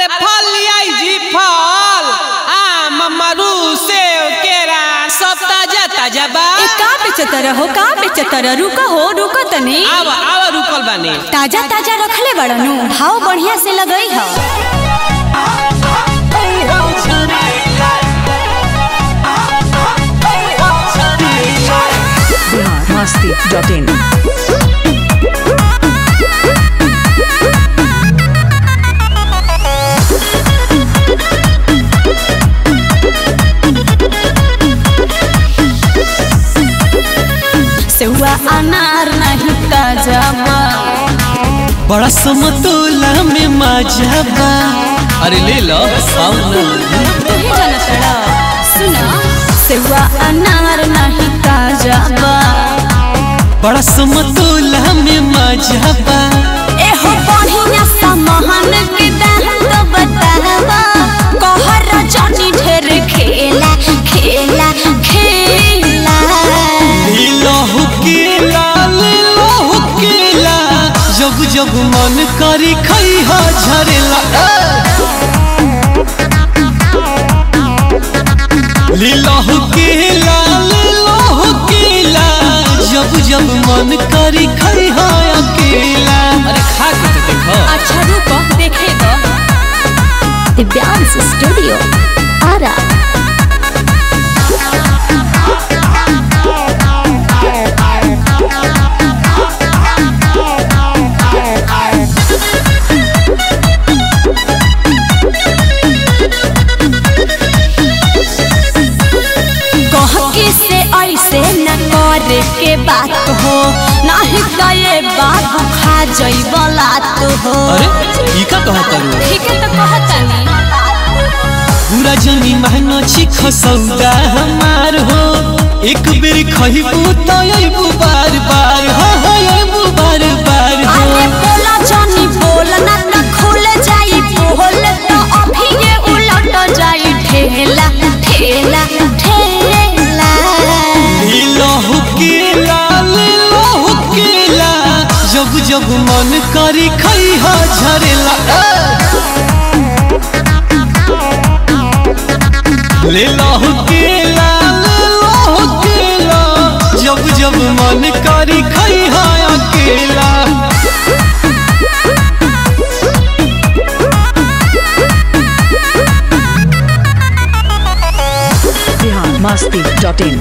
अरे फल लियाई जी फल आम मरू सेव केरा सब ताजा ताजा बा ए का बेचतर हो का बेचतर रुका हो रुका तनी आवा आवा रुकल बानी ताजा ताजा रखले बड़नु भाव बढ़िया से लगई ह masti.in सेहुआ अनार नहीं ताजा बा बड़ा समतोला में मजा बा अरे ले लो आओ ना तुही जनतड़ा सुना सेहुआ अनार नहीं ताजा बा बड़ा समतोला में मजा बा ए हो बढ़िया समहन के दाम तो बतावा कहर जनी ढेर खेला खेला खेला ले लो केला ले लो केला जब जब मन करी खई हा झरेला ले लो केला ले लो केला जब जब मन करी खई हा अकेला अरे खा के तो देखो अच्छा रुको देखे दो दिव्यांश स्टूडियो आरा कह के से ऐसे न करे के बात हो नहीं तो ये बात खा जइबला तो हो अरे ई का कहत तारू ठीक है तो कहतनी पूरा जमी महंगा छी खसौदा हमार हो एक बेर खइबू तो अइबू बार बार हो हो अइबू बार बार हो अरे बोला जानी बोल ना तो खुल जाई बोल तो अभी ये उलट जाई ठेला ठेला ठेला ले लो केला ले लो केला जब जब मन करी खई हा झरेला ले लो केला ले लो केला जब जब मन करी खई हा अकेला बिहार masti.in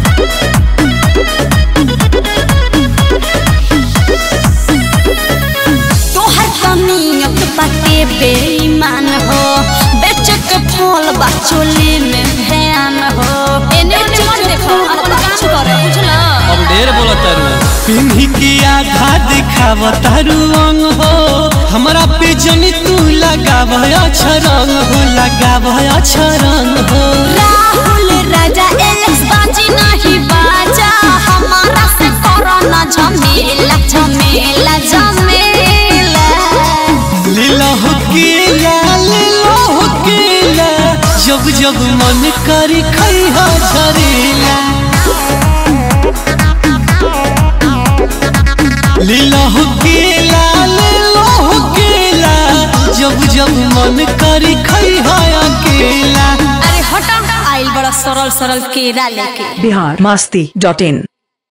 तोहर कमियत बाटे बेईमान हो बेच के फल बा चोली में ध्यान हो एने मन देखो अपन काम करे बुझला अब ढेर बोला तारू पिन्ही के आधा दिखाव तारू अंग हो हमरा पे जनी तू लगाव अच्छा रंग हो लगाव अच्छा रंग हो राहुल राजा एलेक्स बाजी नहीं बाजा हमारा से कोरोना झमेला झमेला झमेला लीला हो केला लीला हो केला जब जब मन करी खैहा झरेला लीला हो केला लीला हो केला जब जब मन करी खैहा अकेला अरे हटा आइल बड़ा सरल सरल केरा लेके बिहार masti.in